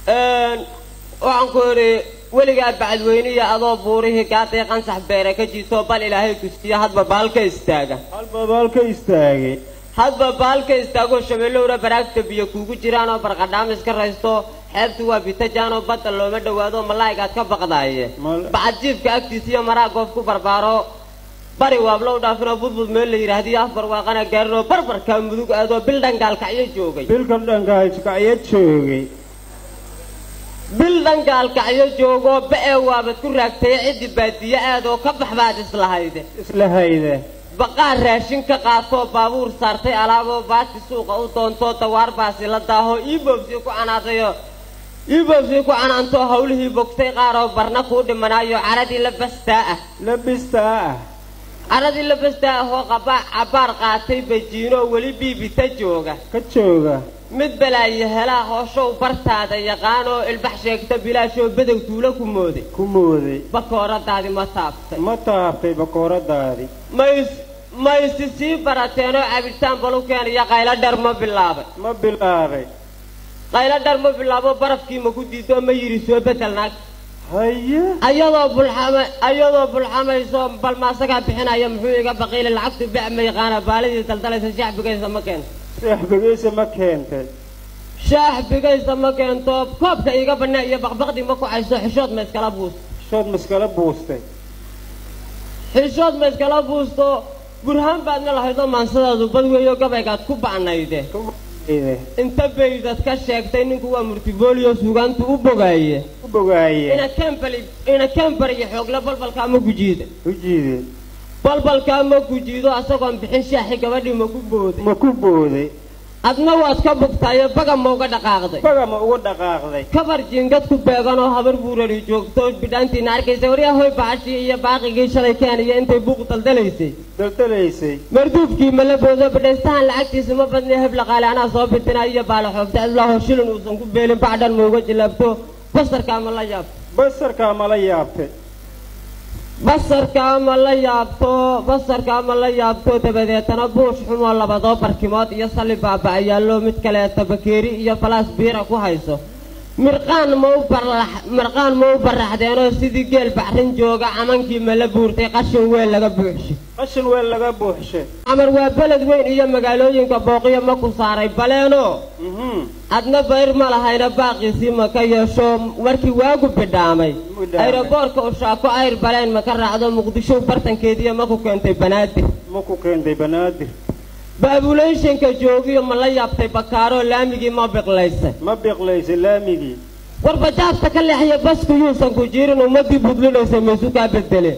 waxaan ku idhi weligaa bacadweyniya adoo buurihii gaadii qansax beere ka jiitoo bal ilaahay kusiiya hadba baalka istaaga halba baalka istaagay hadba baalka istaagoo shabeellowra baraagta biyo kuugu jiraan oo barqadhaam iska raysto xeebtu waa bitajaan oo badda looma dhowaado malaa'igaad ka baqdaaye Mal- bacadjiifka agtiisa iyo maraa goof ku barbaaro bari waablow dhaafinoo budbud meel la yidhaahdiyo afbar waaqana gaarin oo barbarkaa mudug aadoo bil dhangaalkacyo joogay bilka dhankaaskacyo joogay bil dhangaalkacyo joogoo ba'ee waabad ku raagtay ciddi baadiye aadoo ka bax baad islahayde isla hayde baqaar raashin ka qaatoo baabuur saartay alaaboo baati suuqa u doontoo dawaar baasi la daahoo iibobsii ku canaadayoo iibobsii ku canaantoo hawlihii bogtay qaaroo barna kuu dhimanaayo caradii la bastaa ah labistaa ah caradii la bastaa ahoo qabaa cabbaar qaatay bajiinoo weli biibita jooga ka jooga mid balaayo helaa hooshow bartaada yaqaanoo ilbax sheegta bilaashoo bedow tuulo ku mooday ku mooday bakooradaadi ma taabtay ma taabtay bakooradaadii mays maysi sii barateenoo cabitaan balu keenaya qaylo dhar ma bilaabay ma bilaabay qaylo dhar ma bilaabo barafkii ma ku diidoo ma yidhi soo bedel naag haye ayadoo bulxama ayadoo bulxamayso bal maasagaa bixinaya muxuu iga baqiili lacagtu bec ma yaqaana baalidii daldalaysa shaax bigaysa ma keento seexbegeysa ma keentay shaax bigaysa ma keento koobka iga bannaa iyo baqbaqdii ma ku cayso xishood ma iskala buusto shood maskala buustay xishood ma iskala buusto burhaan baadna lahaydoo maansadaadu bad weeyo gabaygaad ku ba'nayde ide inta baydad ka sheegtay ninku waa murtibooliyo suugaantu u bogaaye u bogaaye ina kembali ina kembari iyo xoogle balbalkaa ma gujiida u jiideen balbalkaa ma gujiido asagoon bixin shaaxi gabadhii ma ku booday ma ku booday adna waad ka bogtaayo baga ma uga dhaqaaqday baga ma ugu dhaqaaqday kabar jiingad ku beeganoo habar buurari joogto bidhaantiina arkaysa waryahoy baxashii iyo baaqigii shalay keenaya intay buuq daldalaysay daldalaysay marduufkii mala boodo bidhaystahan lacagtiisa ma badnay hebla qaale anaa soo bitinaa iyo baala xoogta adlaho shilin uusan ku beelin bacdhan ma uga jilaabto basarkaa ma la yaabto basarkaa mala yaabtay basarkaa ma la yaabto basarkaa ma la yaabto dabadeetana buush xumoo labadoo barkimood iyo salli baaba'ayaallo mid kaleeta bakeeri iyo falaas biira ku hayso mirqaan ma u barlax mirqaan ma u baraxdeenoo sidii geel baxrin jooga camankii ma la buurtay qashin weel laga buuxshay qashin weel laga buuxshay camar waa beled weyn iyo magaalooyinka booqiyo ma ku saaray baleenoo mhm adna bayr ma lahayna baaqiisii ma ka yeesho markii waagu bidhaamay Bidhaamay. ayroboorka ushaako ayr baleen ma ka raacdo muqdisho bartankeediiyo ma ku keentay banaadir ma ku keentay banaadir baabuleyshanka joogiyo ma la yaabtay bakaaroo laamigii ma biqlaysay ma biqlaysay laamigii warbajaabta ka leexya basku yuusan ku jirin ummadii budlinaysa maysu kaa bedeleen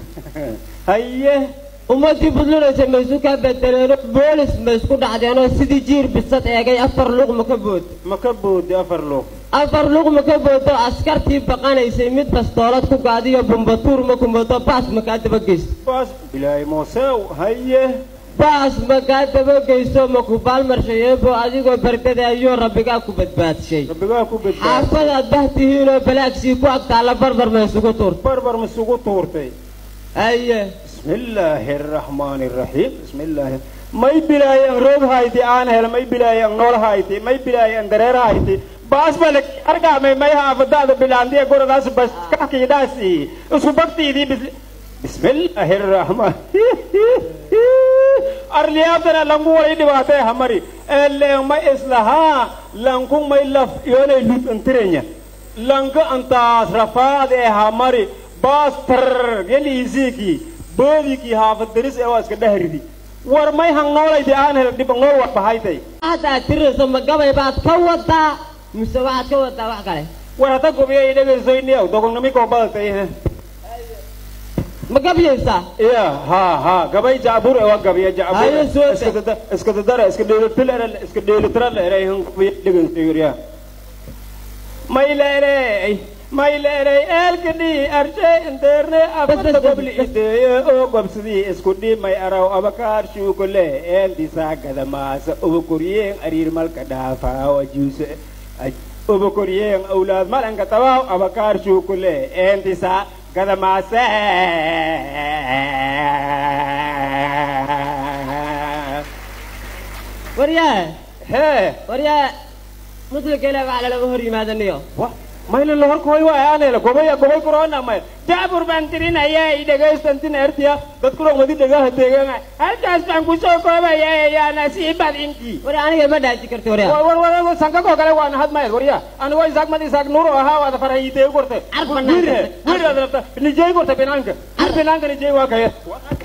haye ummadii budlinaysa maysu kaa bedeleenoo boolis ma isku dhacdeenoo sidii jiir bisad eegay afar luuq ma ka bood ma ka booday afar luuq afar luuq ma ka boodo askartii baqanaysay mid bastoolad ku gaadiyo bumbatuur ma ku moodo baas ma kaa dabageysto baas ilaahay moosew haye baas ma kaa dabageysto ma ku baalmarshayeebo adigoo bardadaayoo rabbigaa ku badbaadshay rabbigaa ku badbaad xaafadaad bahtihiinoo balaagsii ku agtaalla barbar ma isugu tuurta barbar masugu tuurtay aye bismillaahi araxmaani araxiim bismillaahi may bilaayaan roog hayti aan hel may bilaayaan nool hayti may bilaayaan dareer hayti baas bale argaamay may haafadaada bilaandiya goradaas bas kakiidaasi isku bagtiidii bis bismillaahi araxmaan arliyaabtana langu walay dhibaatay hamari eleen may islahaa lanku may laf yoonay lud antirenya lanka antaas rafaad ee hamari baas tar geliisiikii boodikii haafad daris ee waa iska dhahridi war may hang noolaydi aan hel dhib nool wax bahaytay haddaad tirayso ma gabay baad ka wadaa mise waxaad ka wadaa wax kale war hata gobiya idhagaysoyniyaw dogonamikoo badatay ma gabyaysaa ya ha ha gabay jacbur ewa gabiya Haye, soo daa. jacbur iska dadara iska dheelitil iska dheelitira leeray han gobiya dhagaysoyriya may leerey may leerey eelkadhi arshay inteerne afata gobli ideeye oo gobsidii isku dhimay araw abakaar shuukole eeldisaa gadamaasa obokoryeen ariir malka dhaafaa wajuuse obokoryeen awlaad malanka tabaaw abakaar shuukole eeldisaa gadamaasa waryaa hee waryaa muslimka ilaah waxaa lalama hor yimaadaniyo wa mayla la horkooy waa aanayla gobay gobay corona may jaabur baan tirinaya i dhegaystantin ertiya dadku dhaqmadi dhagaha deegaana halkaas baan ku soo koobaya yaa nasiibad intii wari aniga ma dhaaji karti waryaa war war war sankakoo kale waana hadmayad warya anigoo isaaq mad isaaq nuuro ahaa waada farahayitee gorte Ar banaanka. wir wir nijey gorte binaanka wir binaanka nijey waa kaya